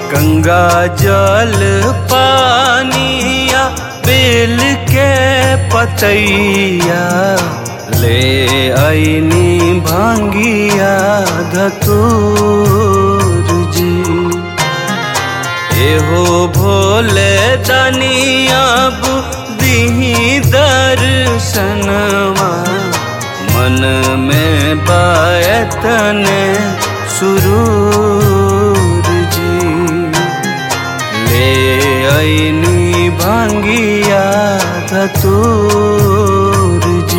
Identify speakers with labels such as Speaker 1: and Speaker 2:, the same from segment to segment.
Speaker 1: गंगा जल पानिया बेल के पतैया ले आईनी भांगिया धतूर जी एहो भोले दनिया बुद्धि दर्शनवा मन में बायतन सुरूर जी ले आईनी भांगिया धतूर जी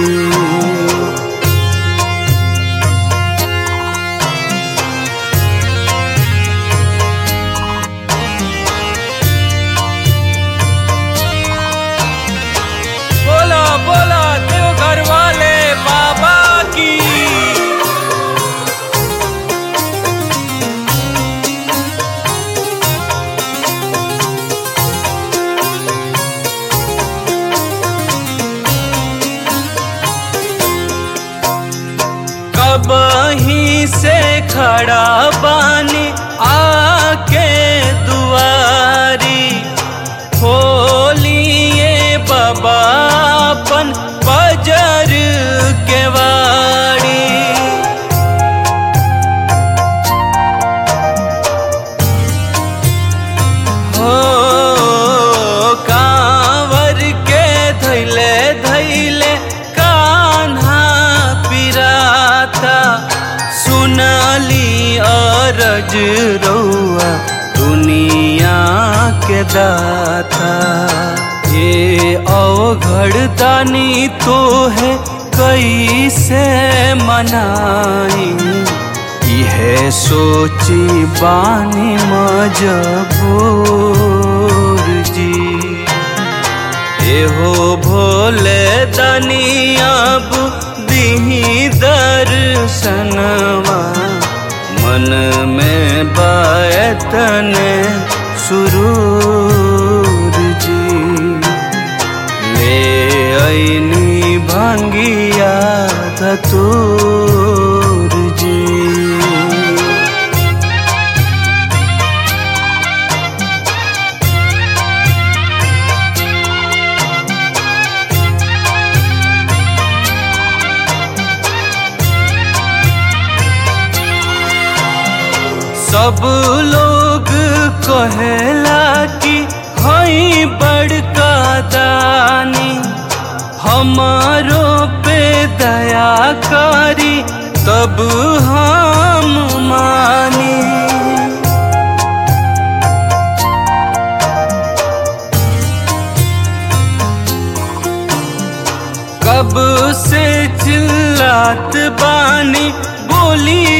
Speaker 1: बोला बोला देवघर वाले बाबा की कब ही से खड़ा बानी आके दुआरी खोलिए बाबापन बजर के वाड़ी हो कांवर के धैले धैले कान्हा पिराता सुनली अरज रौआ दुनिया के दाता ये अवघड़ दानी तो है कैसे मनाई इहे सोची बानी मजबूर जी एहो भोले दनिया बुद्धि दर्शनवा मन में बायतन सुरूर जी ले आईनी भांगिया धतूर जी सब लोग कहेला कि हई बड़का दानी हमारो पे दया करी तब हम मानी कब से चिल्लात बानी बोली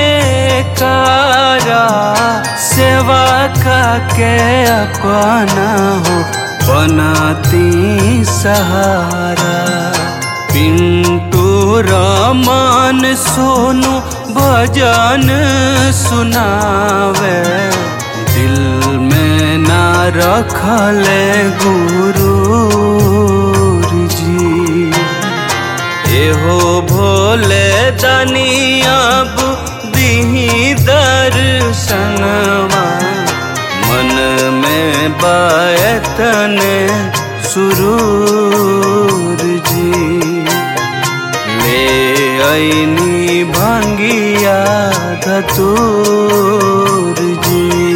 Speaker 1: जयकारा सेवा का के अपना हो बनाती सहारा पिंटू रमन सोनू भजन सुनावे दिल में ना रखले गुरु जी एहो भोले दनिया बुद्धि दर्शनवा मन में बायतन सुरूर जी ले आईनी भांगिया धतूर जी